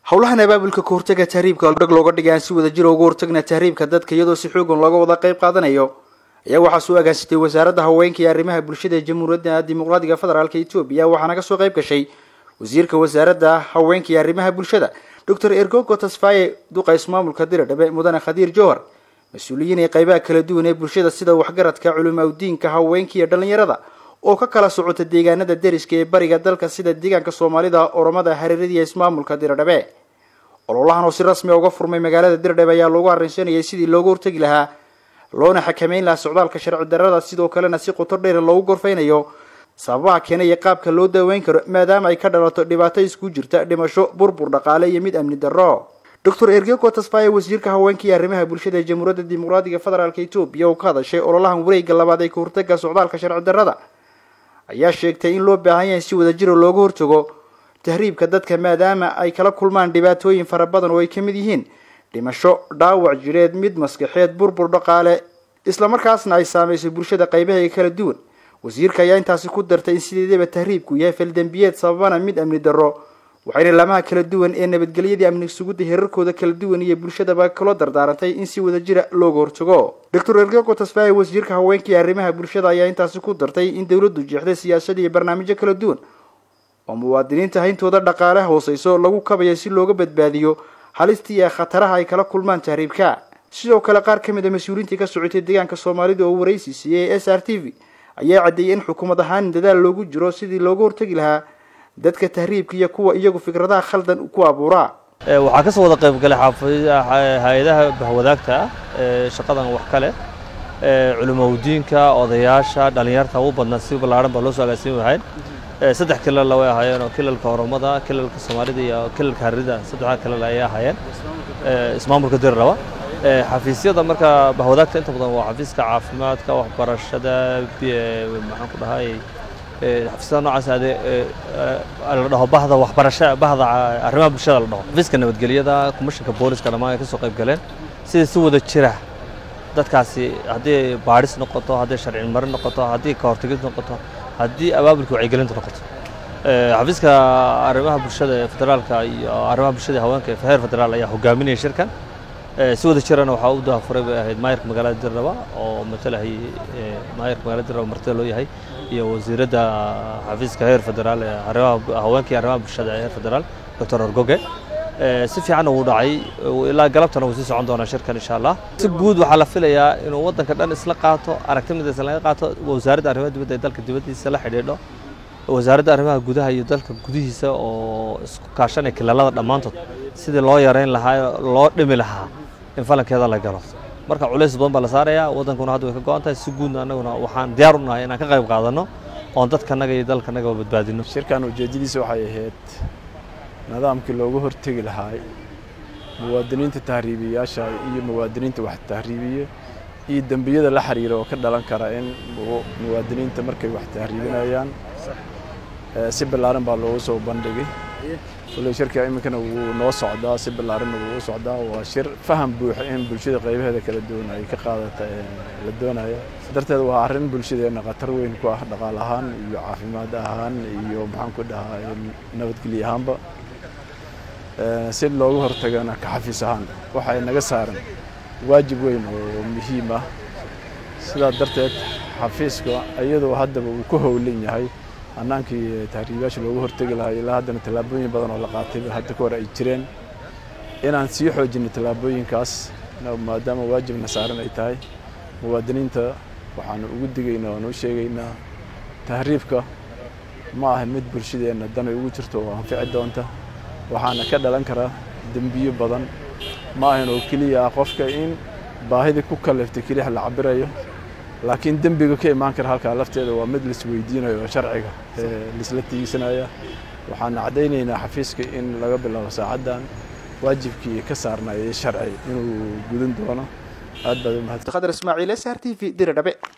howlahan abaabulka ka hortaga tahriibka dhag looga dhigay aan si wada jira uga hortagna tahriibka dadka iyadoo si xoogan looga wada qayb qaadanayo ayaa waxaa soo agaansitay wasaaradda haweenka iyo arrimaha bulshada ee jamhuuriyadda dimuqraadiga federaalk etoobiya waxaana kasoo qayb gashay wasiirka wasaaradda haweenka iyo arrimaha bulshada doctor ergogo tasfaye duqa ismaamulka diradhabe mudane khadiir jowhar mas-uuliyiin ee qaybaha kala duwan ee bulshada sida waxgaradka culumaa udiinka haweenka iyo dhalinyarada oo ka kala socota deegaanada deriska ee bariga dalka sida deegaanka soomaalida oromada hareeradiiya ismaamulka diradhabe ololahan oo si rasmi a uga furmay magaalada diradhabe ayaa loogu arrinsanayay sidii looga hortegi lahaa loona xakameyn lahaa socdaalka sharci darrada sidoo kalena si qoto dheer loogu gorfaynayo sababaha keenaya qaabka loo daaweyn karo maadaama ay ka dhalato dhibaato isku jirta dhimasho burbur dhaqaale iyo mid amni darro doctor ergego tasfaye wasiirka haweenka iyo arrimaha bulshada ee jamhuuriyadda dimuqraadiga federaalk etoobiya oo ka hadashay ololahan wareega labaad ee ka hortaga socdaalka sharci darrada ayaa sheegtay in loo baahan yahay si wada jiro looga hortago tahriibka dadka maadaama ay kala kulmaan dhibaatooyin fara badan oo ay ka mid yihiin dhimasho dhaawac jireed mid maskaxeed burbur dhaqaale islamarkaasna ay saameysay bulshada qaybaheega kala duwan wasiirka ayaa intaasi ku dartay in sideedaba tahriibku yahay faldembiyeed sababana mid amni darro waxayna laamaha kala duwan ee nabadgelyadii amni sugudda heerarkooda kala duwan iyo bulshadaba kaloo dardaarantay in si wada jira looga hortago doctor ergego tasfaye wasiirka haweenka iyo arrimaha bulshada ayaa intaasi ku dartay in dowladdu jeexday siyaasada iyo barnaamijyo kala duwan oo muwaadiniinta hayntooda dhaqaale hooseyso lagu kabayo si looga badbaadiyo halistii ee khataraha ay kala kulmaan tahriibka sidoo kale qaar ka mid a mas-uuliyiintii ka socotay deegaanka soomaalida oo waraysi siiyey s r t v ayaa caddeeyay in xukuumad ahaan dadaal loogu jiro sidii looga hortagi lahaa dadka tahriibka iyo kuwa iyagu fikradaha khaldan ku abuuraa waxaa kasoo wada qayb galay hay-adaha bahwadaagta ah ee shaqadan wax ka leh culimaudiinka odayaasha dhallinyarta ugu badnaa si ballaaran baa loo soo agaasiin wahayn saddex kilalla way ahaayeen oo kilalka oromada kilalka soomaalida iyo kilalka harida saddexdaa kilal ayay ahaayeen ismaamulka diriraba xafiisyada marka bahwadaagta inta badan waa xafiiska caafimaadka waxbarashada maxaan ku dhahay xafiisyada noocaas ade la dhaho bahda waxbarasha bahda arrimaha bulshada la dhaho xafiiska nabadgelyada komishanka booliska dhammaan ay ka soo qayb galeen sida si wada jira dadkaasi haddii baadhis noqoto haddii sharci marin noqoto haddii ka hortagid noqoto haddii abaabulka wacyigelinta noqoto xafiiska arrimaha bulshada ee federaalka iyo arrimaha bulshada haweenka ee heer federaal ayaa hogaaminaya shirkan si wada jirana waxaa u daafuray bay ahayd maayarka magaalada dirraba oo matalahayay maayarka magaalada dirraba martida loo yahay iyo wasiiradda xafiiska heer federaal ee arrimaha haweenka iyo arrimaha bulshada ee heer federaal doctor orgoge si fiicanna wuu dhacay ilaa galabtana wuu sii socon doonaa shirkan insha allah si guud waxaa la filayaa inuu waddanka dhan isla qaato aragti midaysan laga qaato wasaaradda arrimaha dibadda ee dalka dibaddiisa la xidhiidho wasaaradda arrimaha gudaha iyo dalka gudihiisa oo isku kaashanaya kilaalada dhammaantood sidii loo yareyn lahaa loo dhimi lahaa in falankeeda la galo marka culays badan baa la saarayaa waddankuna hadda way ka go-an tahay si guudna annaguna waxaan diyaar u nahay inaan ka qayb qaadanno oon dadkanaga iyo dalkanaga badbaadino shirkan ujeeddadiisa waxay ahayd nidaamkii loogu hortegi lahaa muwaadiniinta tahriibiyayaasha iyo muwaadiniinta wax tahriibiya iyo dembiyada la xiriira oo ka dhalan kara in muwaadiniinta markay wax tahriibinayaan si ballaaran baa loogu soo bandhigay kulley shirka iminkana wuu noo socdaa si ballaaranna wuu u socdaa waa shir faham buuxa in bulshada qaybaheeda kala duwan ay ka qaadata la doonaya darteed waa arrin bulshadeenna khatar weyn ku ah dhaqaal ahaan iyo caafimaad ahaan iyo maxaan ku dhahaa nabadgelyo ahaanba si looga hortagana ka xafiis ahaan waxay naga saaran waajib weyn oo muhiim ah sidaa darteed xafiiska iyadoo haddaba uu ku howlan yahay hannaankii tahriibayaasha loogu hortegi lahaa ilaa haddana tallaabooyin badan oo la qaatayba hadda ka hor ay jireen inaan sii xoojinno tallaabooyinkaas maadaama waajibna saaran ay tahay muwaadiniinta waxaanu ugu digaynaa oan u sheegaynaa tahriibka ma aha mid bulshadeenna danay ugu jirto oo anfici doonta waxaana ka dhalan karaa dembiyo badan ma ahan oo keliya ah qofka in baahidii ku kaliftay keliya la cabirayo laakiin dembiga ka imaan kara halkaa lafteeda waa mid laisweydiinayo oo sharciga laisla tiigsanaya waxaan caddaynaynaa xafiiska in laga bilaabo saacaddan waajibkii ka saarnayay sharci inuu gudan doono aad baad u mahadsan khadar ismaaciil s r t v diradhabe